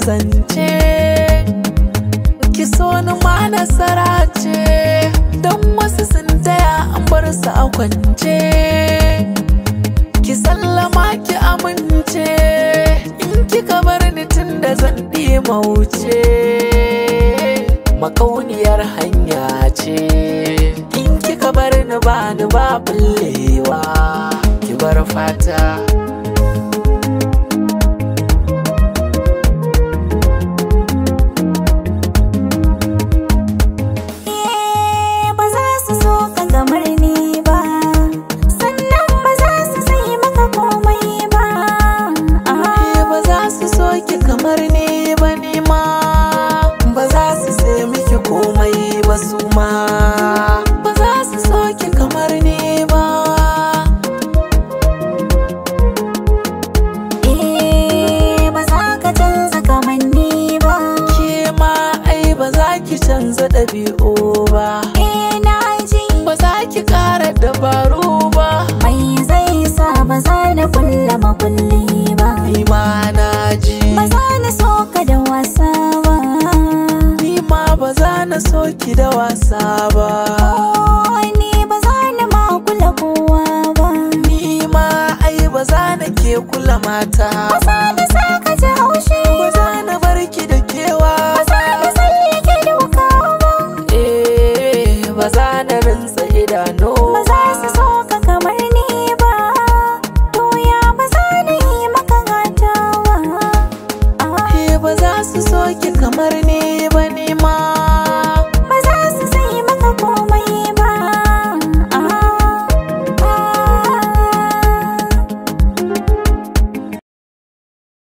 zance ki so ni ma nasara ce don wasu sun taya an bar su a kwance ki sallama ki amince in kika bar ni tun da zan mauce makauniyar hanya ce in kika bar ni ba ni ba bullewa ki bar fata Eh, ba za su so ka kamar ni ba sannan ba za su sai maka komai ba Eh, ba za su so ki kamar ni ba ni ma ba za su sai miki komai ba su ma ba za su so ki kamar ni ba Eh, ba za ka canza kamanni ba ke ma ai ba za ki canza ɗabi'u ba Eh, na ji ba za ki ƙara dabaru ba mai zai sa ba za na kulla makulli ba ni ma na ji ba za na so ka da wasa ba ni ma ba za na so ki da wasa ba Oh, ni ba za na ma kula kowa ba ni ma ai ba za na ke kula mata ba za na sa ka ji haushi ba za na bar ki da kewa ba za na tsallake doka ba eh ba za na rantsa